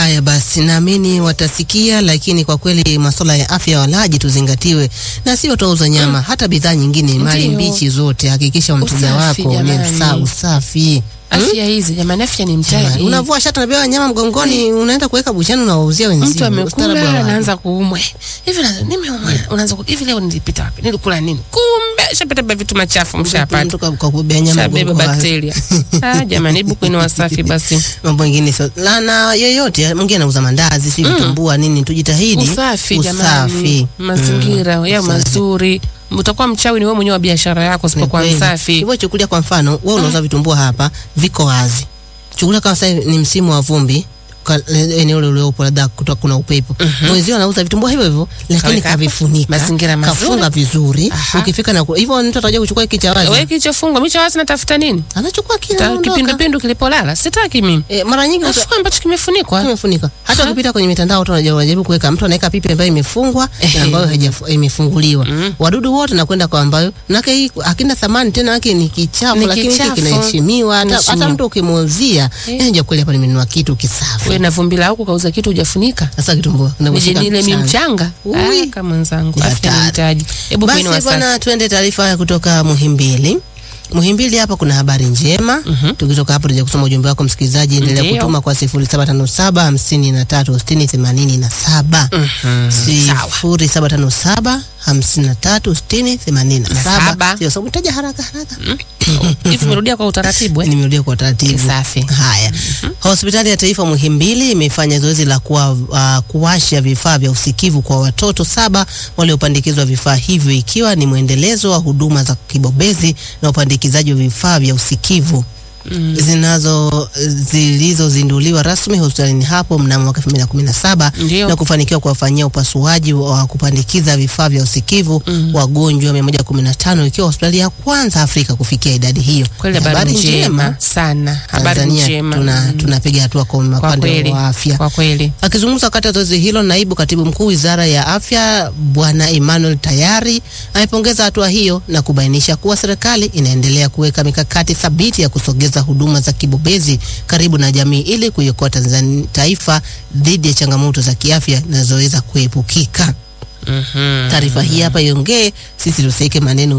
Haya basi, naamini watasikia, lakini kwa kweli masuala ya afya ya walaji tuzingatiwe, na sio tuuza nyama, hata bidhaa nyingine, mali Ndiyo. mbichi zote, hakikisha mteja Usafi, wako ni jamani. sa usafi. Afya hizi jamani, afya ni mtaji. Unavua shati unapewa nyama mgongoni, unaenda kuweka buchani, unawauzia wenzio. Mtu Ustaarabu wa amekula wapi? anaanza kuumwa hivi, na- nimeumwa, unaanza ku- hivi, leo nilipita wapi, nilikula nini? Kumbe shapata vitu machafu, mshapata Mtu ka- kakubebea nyama shabeba mgongoni. bakteria. Ah, jamani, hebu kuweni wasafi basi. mambo mengine sio lana yoyote. Mwingine anauza mandazi, si vitumbua nini, tujitahidi Usafi usafi. jamani, mazingira yao Usafi. mazuri. Utakuwa mchawi ni wewe mwenyewe wa biashara yako Ni usipokuwa kweli. msafi. Hivyo chukulia kwa mfano, wewe unauza vitumbua hapa, viko wazi. Chukulia kama sasa ni msimu wa vumbi ka- eneo lile uliopo labda kutoka kuna upepo. Mwenzio anauza vitumbua hivyo hivyo, lakini Kaweka hapo. kavifunika. Mazingira mazuri. Kafunga vizuri. Aha. Ukifika na ku- hivyo mtu atakuja kuchukua hiki cha wazi. Wewe kilichofungwa micho wazi natafuta nini? Anachukua kile Ta- anaondoka. Kipindupindu kilipolala sitaki mimi. E, mara nyingi watu- Nachukua ambacho kimefunikwa. imefunika. Hata Ha? ukipita kwenye mitandao watu wanajaribu wanajaribu kuweka, mtu anaweka pipi ambayo imefungwa Ehe. na ambayo haijafu- imefunguliwa. Wadudu wote nakwenda kwa ambayo nake hii hakina thamani tena, yake ni kichafu, Ni lakini hiki kichafu. kinaheshimiwa. Hata, Kinaheshimiwa. hata mtu ukimuuzia Eh. nje kweli, hapa nimenunua kitu kisafi. Wewe na vumbi la huku kauza kitu hujafunika. Sasa kitumbua Nije unakushika nile mi mchana. mchanga. Ui. Ah, kama mwenzangu. Ni Afya ni hatari. mtaji. Hebu kuweni Basi wasafi. bwana, tuende taarifa haya kutoka Muhimbili. Muhimbili hapa kuna habari njema. Tukitoka hapo tuje kusoma ujumbe wako msikilizaji, endelea Ndiyo. kutuma kwa 0757 53 60 87. Sawa. 0757 53 60 87. Saba. Sio, so mtaja haraka haraka. Hivi umerudia kwa utaratibu eh? Nimerudia kwa taratibu. Safi. Haya. Hospitali ya Taifa Muhimbili imefanya zoezi la kuwa, uh, kuwasha vifaa vya usikivu kwa watoto saba waliopandikizwa vifaa hivyo ikiwa ni mwendelezo wa huduma za kibobezi na upandikizaji wa vifaa vya usikivu zinazo zilizozinduliwa rasmi hospitalini hapo mnamo mwaka 2017 Ndio. na kufanikiwa kuwafanyia upasuaji wa kupandikiza vifaa vya usikivu wagonjwa 115 ikiwa hospitali ya kwanza Afrika kufikia idadi hiyo. Kweli habari njema sana. Habari Tanzania njema. tuna Mm. tunapiga hatua kwa Kwa upande kweli. wa afya. Kwa kweli. Akizungumza wakati wa zoezi hilo, naibu katibu mkuu wizara ya afya Bwana Emmanuel Tayari amepongeza hatua hiyo na kubainisha kuwa serikali inaendelea kuweka mikakati thabiti ya kusogeza huduma za kibobezi karibu na jamii ili kuiokoa Tanzania taifa dhidi ya changamoto za kiafya zinazoweza kuepukika. Mhm. Taarifa hii hapa iongee, sisi tusiweke maneno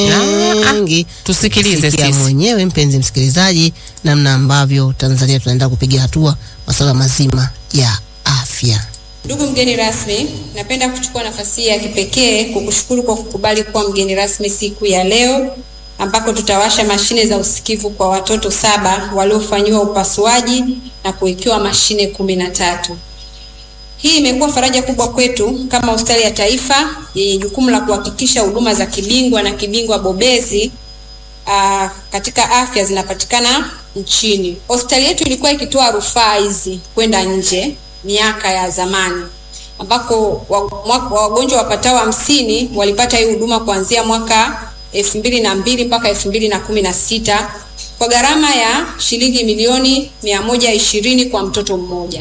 mengi, Tusikilize Sikia sisi. mwenyewe mpenzi msikilizaji, namna ambavyo Tanzania tunaenda kupiga hatua masuala mazima ya afya. Ndugu mgeni rasmi, napenda kuchukua nafasi hii ya kipekee kukushukuru kwa kukubali kuwa mgeni rasmi siku ya leo ambako tutawasha mashine za usikivu kwa watoto saba waliofanyiwa upasuaji na kuwekewa mashine kumi na tatu. Hii imekuwa faraja kubwa kwetu kama hospitali ya taifa yenye jukumu la kuhakikisha huduma za kibingwa na kibingwa bobezi aa, katika afya zinapatikana nchini. Hospitali yetu ilikuwa ikitoa rufaa hizi kwenda nje miaka ya zamani ambako wa- mwa- wagonjwa wapatao hamsini walipata hii huduma kuanzia mwaka elfu mbili na mbili mpaka elfu mbili na kumi na sita kwa gharama ya shilingi milioni mia moja ishirini kwa mtoto mmoja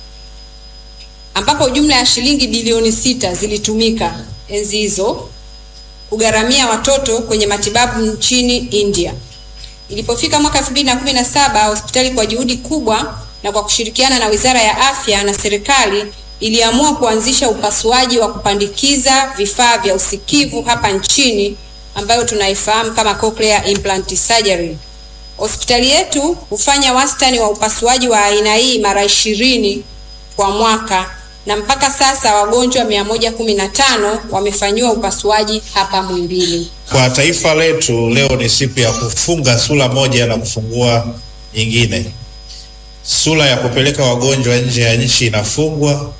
ambapo jumla ya shilingi bilioni sita zilitumika enzi hizo kugharamia watoto kwenye matibabu nchini India. Ilipofika mwaka 2017 hospitali kwa juhudi kubwa na kwa kushirikiana na Wizara ya Afya na serikali iliamua kuanzisha upasuaji wa kupandikiza vifaa vya usikivu hapa nchini ambayo tunaifahamu kama cochlear implant surgery. Hospitali yetu hufanya wastani wa upasuaji wa aina hii mara ishirini kwa mwaka na mpaka sasa wagonjwa 115 wamefanyiwa upasuaji hapa Muhimbili. Kwa taifa letu leo ni siku ya kufunga sura moja na kufungua nyingine. Sura ya kupeleka wagonjwa nje ya nchi inafungwa,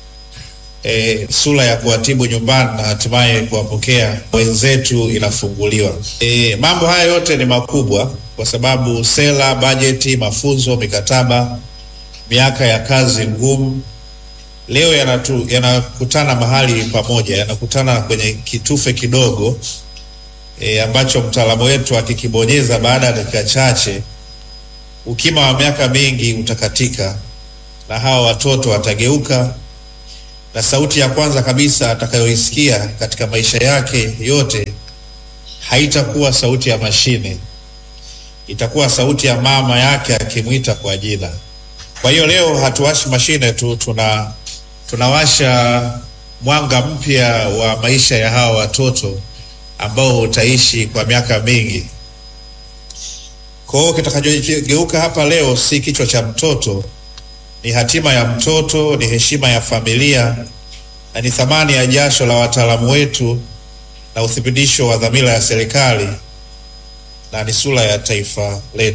e, sura ya kuwatibu nyumbani na hatimaye kuwapokea wenzetu inafunguliwa. E, mambo haya yote ni makubwa kwa sababu sera, bajeti, mafunzo, mikataba, miaka ya kazi ngumu leo yanatu, yanakutana mahali pamoja, yanakutana kwenye kitufe kidogo e, ambacho mtaalamu wetu akikibonyeza baada ya dakika chache, ukima wa miaka mingi utakatika na hawa watoto watageuka, na sauti ya kwanza kabisa atakayoisikia katika maisha yake yote haitakuwa sauti ya mashine, itakuwa sauti ya mama yake akimwita kwa jina. Kwa hiyo leo hatuwashi mashine tu, tuna tunawasha mwanga mpya wa maisha ya hawa watoto ambao utaishi kwa miaka mingi. Kwa hiyo kitakachogeuka hapa leo si kichwa cha mtoto, ni hatima ya mtoto, ni heshima ya familia na ni thamani ya jasho la wataalamu wetu na uthibitisho wa dhamira ya serikali na ni sura ya taifa letu.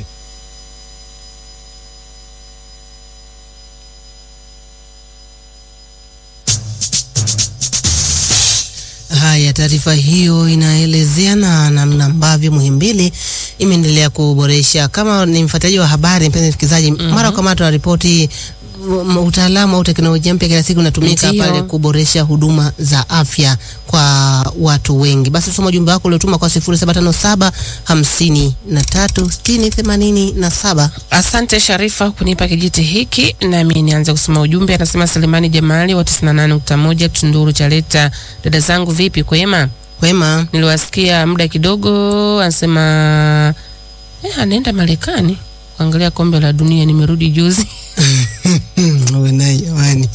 Haya, taarifa hiyo inaelezea na namna ambavyo Muhimbili imeendelea kuboresha. Kama ni mfuatiliaji wa habari, mpenzi msikilizaji, mara kwa mara tunaripoti m- utaalamu au teknolojia mpya kila siku inatumika Ndiyo. pale kuboresha huduma za afya kwa watu wengi. Basi tusoma ujumbe wako uliotuma kwa 0757 53 60 87. Asante Sharifa kunipa kijiti hiki, nami nianze kusoma ujumbe. Anasema Selemani Jamali wa 98.1 Tunduru Chaleta, dada zangu vipi, kwema? Wema, Niliwasikia muda kidogo, anasema eh, anaenda Marekani kuangalia kombe la dunia. Nimerudi juzi. uwe naye jamani.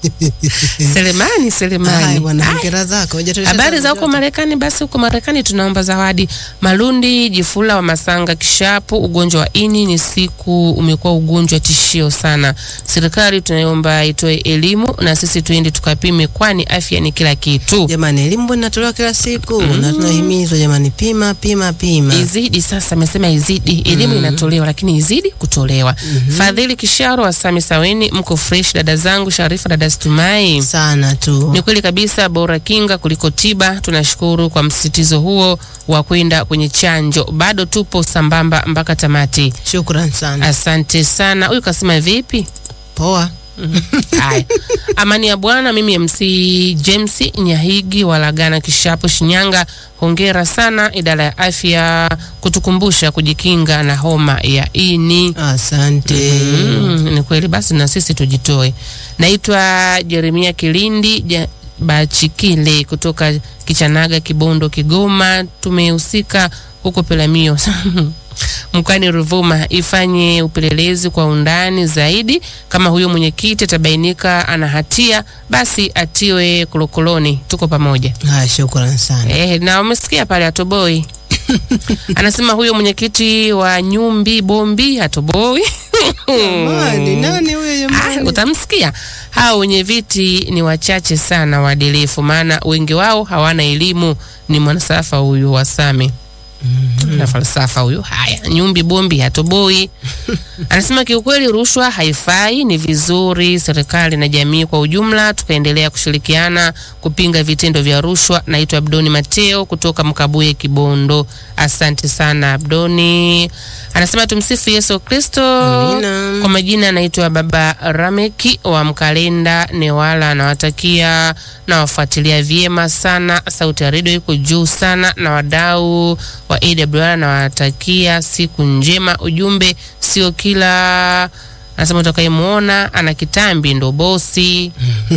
Selemani, Haya Selemani, bwana, Ai, hongera zako. Hujatuletea habari za zawadi huko Marekani? Basi huko Marekani tunaomba zawadi. Malundi Jifula wa Masanga Kishapu, ugonjwa wa ini ni siku umekuwa ugonjwa tishio sana. Serikali tunaomba itoe elimu na sisi tuende tukapime, kwani afya ni kila kitu. Jamani, elimu mbona inatolewa kila siku na tunahimizwa jamani, pima pima pima. Izidi sasa, amesema izidi elimu inatolewa, lakini izidi kutolewa. Fadhili Kisharo wa Sami Saweni, mko fresh dada zangu, Sharifa dada Stumai. sana tu. Ni kweli kabisa, bora kinga kuliko tiba. Tunashukuru kwa msisitizo huo wa kwenda kwenye chanjo. Bado tupo sambamba mpaka tamati. Shukran sana. Asante sana. Huyu kasema vipi? Poa. Haya, amani ya Bwana. Mimi MC James Nyahigi wa Lagana Kishapo, Shinyanga. Hongera sana idara ya afya kutukumbusha kujikinga na homa ya ini. Asante. Mm, ni kweli basi na sisi tujitoe. Naitwa Jeremia Kilindi ja, Bachikile kutoka Kichanaga, Kibondo, Kigoma. Tumehusika huko Pelamio mkoani Ruvuma, ifanye upelelezi kwa undani zaidi. Kama huyo mwenyekiti atabainika ana hatia, basi atiwe kolokoloni. Tuko pamoja. Haya, shukran sana. Eh, na umesikia pale atoboi anasema huyo mwenyekiti wa Nyumbi Bombi hatoboi. Jamani, nani huyo Ah, jamani? utamsikia. Hao wenye viti ni wachache sana waadilifu, maana wengi wao hawana elimu. Ni mwanasafa huyu wa Same na falsafa huyu. Haya, Nyumbi Bombi hatoboi. Anasema kiukweli, rushwa haifai. Ni vizuri serikali na jamii kwa ujumla tukaendelea kushirikiana kupinga vitendo vya rushwa. Naitwa Abdoni Mateo kutoka Mkabuye, Kibondo. Asante sana Abdoni. Anasema tumsifu Yesu Kristo. Amina. Kwa majina anaitwa Baba Rameki wa Mkalenda Newala, anawatakia na wafuatilia vyema sana. Sauti ya redio iko juu sana, na wadau wa AWR nawatakia siku njema. Ujumbe sio kila anasema utakayemwona ana kitambi ndo bosi.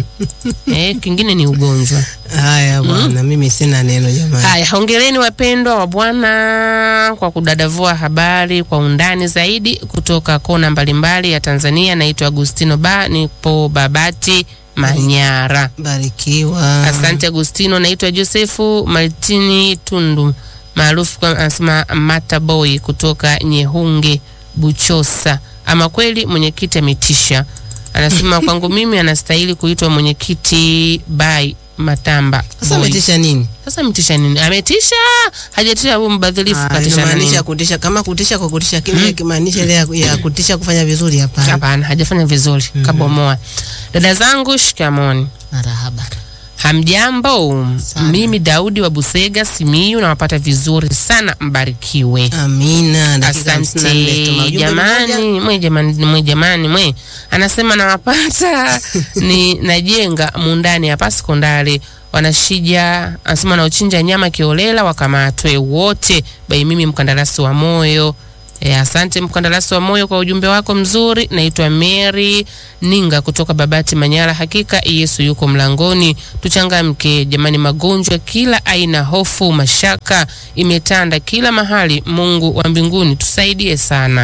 eh, kingine ni ugonjwa. Haya bwana, mimi sina neno jamani. Haya, hongereni wapendwa wa Bwana kwa kudadavua habari kwa undani zaidi kutoka kona mbalimbali ya Tanzania. Naitwa Agustino Ba, nipo Babati, Manyara. Barikiwa. Asante Agustino. Naitwa Josefu Martini Tundu maarufu kwa anasema Mataboy kutoka Nyehunge, Buchosa. Ama kweli mwenyekiti ametisha, anasema kwangu mimi anastahili kuitwa mwenyekiti by Matamba Sasa Boy. umetisha nini? Sasa ametisha nini? Ametisha, hajatisha huyu mbadhilifu, Ah, katisha na inamaanisha nini? kutisha kama kutisha kwa kutisha kile kimaanisha ile ya, ya kutisha kufanya vizuri hapana. Hapana, hajafanya vizuri, kabomoa. Dada zangu, shikamoni. Marahaba. Hamjambo, Sana. mimi Daudi wa Busega Simiyu, nawapata vizuri sana, mbarikiwe. Amina. Dakika hamsini na nne. Asante Tuma ujumbe mmoja. jamani, mwe jamani, mwe jamani, mwe anasema nawapata ni najenga mundani hapa sekondari wanashija, anasema naochinja nyama kiolela wakamatwe wote. Bai mimi mkandarasi wa moyo E, asante mkandarasi wa moyo kwa ujumbe wako mzuri. Naitwa Mary Ninga kutoka Babati Manyara. Hakika Yesu yuko mlangoni, tuchangamke jamani. Magonjwa kila aina, hofu, mashaka imetanda kila mahali. Mungu wa mbinguni tusaidie sana.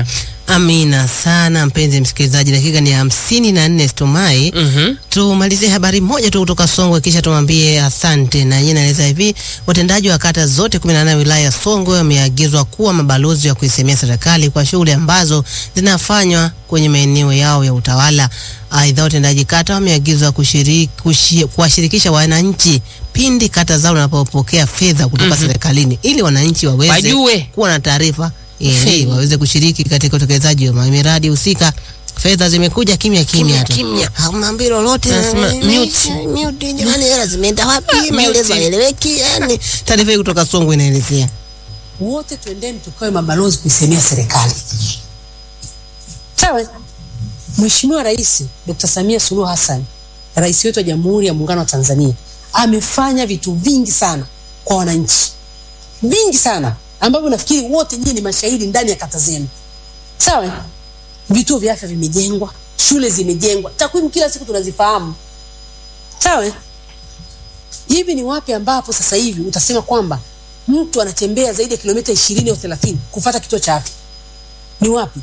Amina sana mpenzi msikilizaji, dakika ni hamsini na nne Stumai. Mhm. Tumalizie habari moja tu kutoka Songwe kisha tumwambie asante. Na yeye naeleza hivi, watendaji wa kata zote 18 wilaya ya Songwe wameagizwa kuwa mabalozi wa kuisemea serikali kwa shughuli ambazo zinafanywa kwenye maeneo yao ya utawala. Aidha, watendaji kata wameagizwa kushiriki kushi- kuwashirikisha wananchi pindi kata zao wanapopokea fedha kutoka serikalini ili wananchi waweze Wajue. kuwa na taarifa Hmm. ili waweze kushiriki katika utekelezaji wa miradi husika. Fedha zimekuja kimya kimya tu, kimya. hamwambii lolote. Nasema Eh, mute. mute, jamani, hela zimeenda wapi? Mute. Maelezo haeleweki. Yani taarifa hii kutoka Songwe inaelezea wote twendeni tukawe mabalozi kuisemea serikali. Sawa. Mheshimiwa Rais Dr. Samia Suluhu Hassan, rais wetu wa Jamhuri ya Muungano wa Tanzania, amefanya vitu vingi sana kwa wananchi, vingi sana ambavyo nafikiri wote nyinyi ni mashahidi ndani ya kata zenu. Sawa. Vituo vya afya vimejengwa, shule zimejengwa, takwimu kila siku tunazifahamu. Sawa. Hivi ni wapi ambapo sasa hivi utasema kwamba mtu anatembea zaidi ya kilomita ishirini au thelathini kufata kituo cha afya? Ni wapi?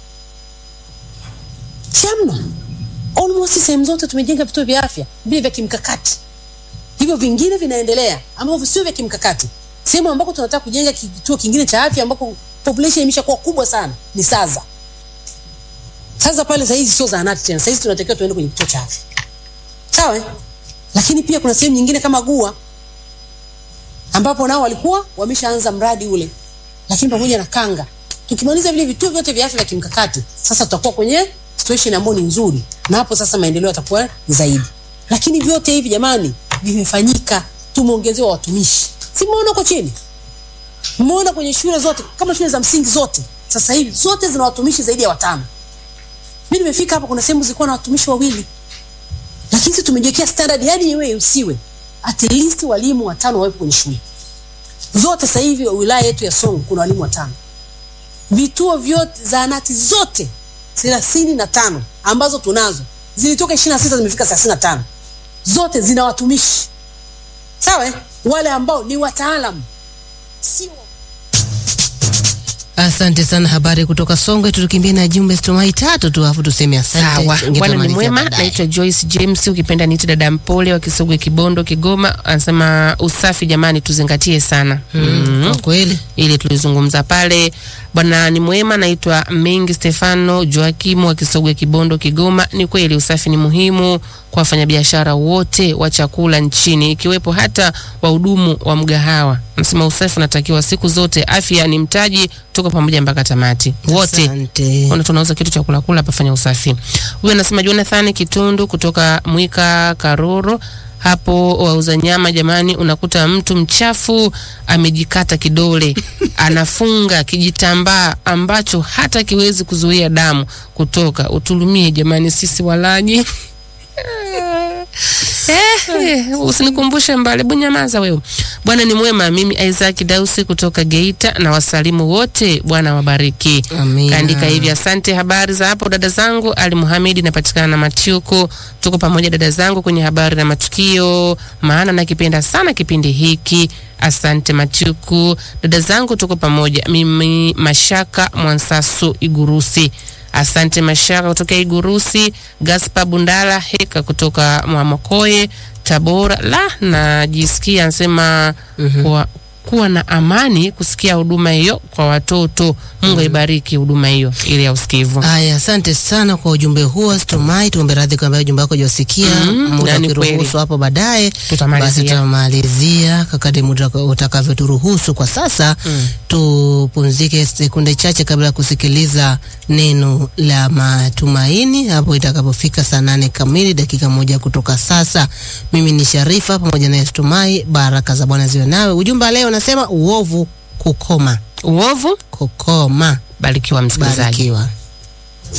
Shamna. Almost sehemu zote tumejenga vituo vya afya vile vya kimkakati, hivyo vingine vinaendelea ambavyo sio vya kimkakati. Sehemu ambako tunataka kujenga kituo kingine cha afya ambako population imeshakuwa kubwa sana ni Saza. Sasa pale saizi sio zahanati tena, saizi tunatakiwa tuende kwenye kituo cha afya, sawa? eh? Lakini pia kuna sehemu nyingine kama Gua ambapo nao walikuwa wameshaanza mradi ule, lakini pamoja na Kanga, tukimaliza vile vituo vyote vya afya vya kimkakati, sasa tutakuwa kwenye situation ambayo ni nzuri, na hapo sasa maendeleo yatakuwa ni zaidi. Lakini vyote hivi jamani, vimefanyika, tumeongezewa watumishi, si mmeona huko chini, mmeona kwenye shule zote, kama shule za msingi zote sasa hivi zote zina watumishi zaidi ya watano. Mimi nimefika hapa, kuna sehemu zilikuwa na watumishi wawili, lakini sisi tumejiwekea standard, yani wewe usiwe at least walimu watano wawepo kwenye shule zote. Sasa hivi wilaya yetu ya Songwe kuna walimu watano. Vituo vyote zahanati zote thelathini na tano ambazo tunazo zilitoka ishirini na sita zimefika thelathini na tano zote zina watumishi sawa, eh? wale ambao ni wataalamu sio Asante sana, habari kutoka Songwe. Tukimbia na jumbe Stumai tatu tu, afu tuseme asante. Sawa, Ingine bwana ni tumalizia mwema. baadaye. Naitwa Joyce James, ukipenda niite dada Mpole wa Kisogwe, Kibondo, Kigoma. Anasema usafi jamani, tuzingatie sana Mm, kwa kweli ili tulizungumza pale. Bwana ni mwema, naitwa Mengi Stefano Joakimu wa Kisogwe, Kibondo, Kigoma. Ni kweli usafi ni muhimu kwa wafanyabiashara wote wa chakula nchini, ikiwepo hata wahudumu wa mgahawa. Nasema usafi unatakiwa siku zote, afya ni mtaji. Tuko pamoja mpaka tamati wote. Asante. Ona tunauza kitu cha kula kula hapa, fanya usafi. Huyu anasema Jonathan Kitundu kutoka Mwika Karoro hapo wauza nyama jamani, unakuta mtu mchafu amejikata kidole anafunga kijitambaa ambacho hata kiwezi kuzuia damu kutoka. Utulumie jamani, sisi walaji Eh, eh, usinikumbushe mbali, hebu nyamaza wewe. Bwana ni mwema. Mimi Isaac Dausi kutoka Geita na wasalimu wote, Bwana wabariki. Amina. Kaandika hivi, asante. Habari za hapo dada zangu, Ali Muhamedi, napatikana na Matiuko. Tuko pamoja dada zangu kwenye habari na matukio, maana nakipenda sana kipindi hiki. Asante Matiuku, dada zangu, tuko pamoja. Mimi Mashaka Mwansasu Igurusi. Asante Mashaka kutoka Igurusi. Gaspa Bundala Heka kutoka Mwamakoye Tabora. La, najisikia anasema kuwa, kuwa na amani kusikia huduma hiyo kwa watoto. Mungu aibariki huduma hiyo ile ya usikivu. Aya, asante sana kwa ujumbe huo Stumai. Tuombe radhi kwamba ujumbe wako hujasikia. Mm, muda na ni kweli. ukiruhusu hapo baadaye, Tutamalizia. basi tutamalizia kakadi muda utakavyoturuhusu. Kwa sasa tupumzike sekunde chache kabla ya kusikiliza neno la matumaini hapo itakapofika saa nane kamili, dakika moja kutoka sasa. Mimi ni Sharifa pamoja na Stumai. Baraka za Bwana ziwe nawe. Ujumbe wa leo unasema uovu kukoma, Uovu kukoma. barikiwa msikilizaji. Barikiwa.